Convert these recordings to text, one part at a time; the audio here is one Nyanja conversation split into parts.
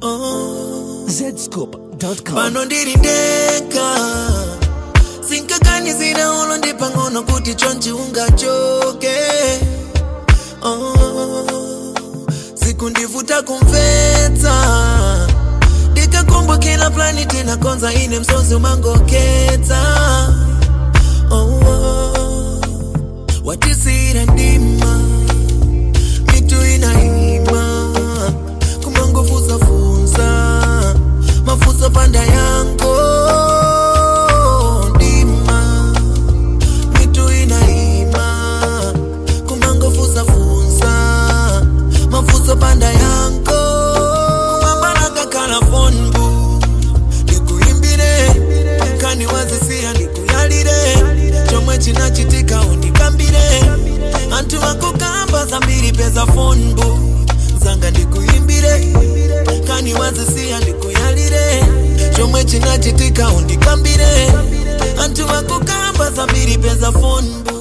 oh. zscoop.com pano ndiri ndeka sinkaganizira ulo ndi pang'ono kuti chonchi ungachoke oh. sikundivuta kumvetsa ndikakumbukira plani tinakonza ine msozi umangoketsa oh, oh. watisira ndima mitu inaima kumangofuzafunza mafuso panda yango ndima mitu inaima kumangofuzafunza mafuso panda yango kumambanakakhala fonbu ndikuimbire kani wazisiya ndikuyalire chomwe chinachitika undikambire anthu akukamba zambiri peza fonbu zanga ndikuimbire kani wazisiya ndikuyalire chomwe chinachitika undikambire anthu akukamba zambiri peza fonbu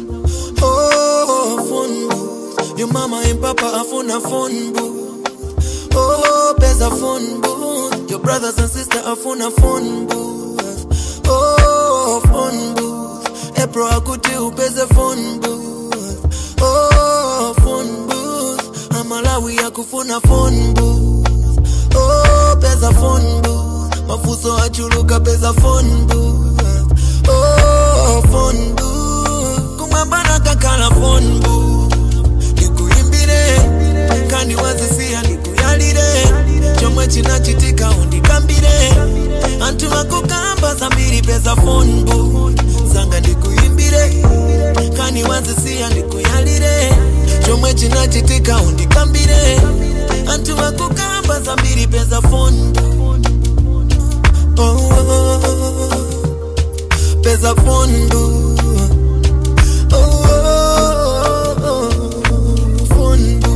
oh, fonbu your mama and papa afuna fonbu Oh, pesa phone booth. Your brothers and sisters afuna phone booth. Oh, phone booth. April akuti upeze phone booth. Oh, phone booth. Amalawi akufuna phone booth. Oh, pesa phone booth. Mafuso achuluka pesa phone booth. Oh, phone booth. Kumabana kakala phone booth. Nikuimbire kani wazisiya ndikuyalire chomwe chinachitika undikambire anthu akukamba zambiri peza fonbu zanga ndikuimbire kani wazisiya ndikuyalire chomwe chinachitika undikambire anthu akukamba zambiri peza fonbu oh, oh, oh. peza fonbu oh, oh, oh. fonbu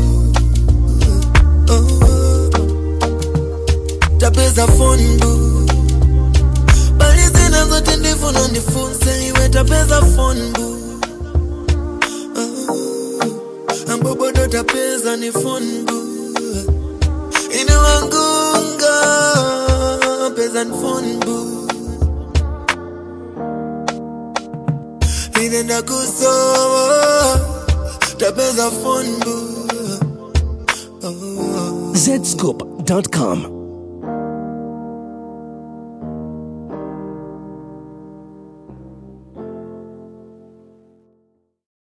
tapeza fonbu bali zina zote ndifuna ndifunse iwe tapeza fonbu Ah, ambobodo tapeza ni fonbu ine wangunga peza ni fonbu ine ndakusowa tapeza fonbu oh. zscoop.com